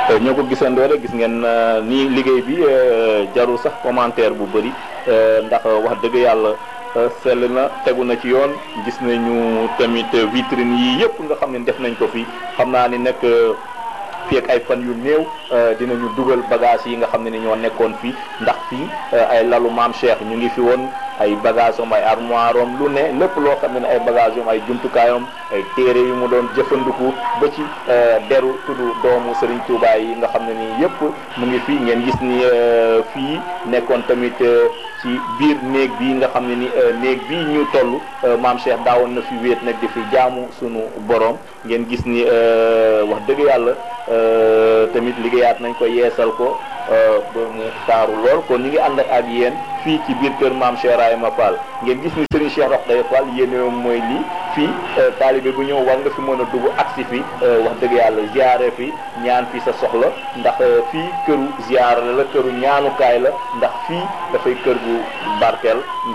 ñoo ko gisandoo rek gis ngeen ni liggéey bi jarul sax commentaire bu bëri ndax wax dëgg yàlla sell na tegu na ci yoon gis nañu tamit vitrine yi yëpp nga xam ne def nañ ko fi xam naa ni nag fii ak ay fan yu néew dinañu dugal bagage yi nga xam ne ni ñoo nekkoon fii ndax fii ay lalu maam Cheikh ñu ngi fi woon ay bagage am ay armoire am lu ne lépp loo xam ne ay bagage am ay jumtukaayam ay téere yu mu doon jëfandiku ba ci deru tudd doomu Serigne Touba yi nga xam ne nii yëpp mu ngi fii ngeen gis ni fii nekkoon tamit ci biir néeg bi nga xam ne ni néeg bi ñu toll maam Cheikh daawoon na fi wéet nag di fi jaamu sunu borom ngeen gis ni wax dëgg yàlla tamit liggéeyaat nañ ko yeesal ko ba mu taaru lool kon ñu ngi ànd ak yéen fii ci biir kër maam Cheikh Rahima Fall ngeen gis ni Serigne Cheikh Rokhaya Fall yéene mooy lii fii taalibe bu ñëw war nga fi mën a dugg agsi fi wax dëgg yàlla ziare fi ñaan fi sa soxla ndax fii këru ziare la këru ñaanukaay la ndax fii dafay kër gu barkeel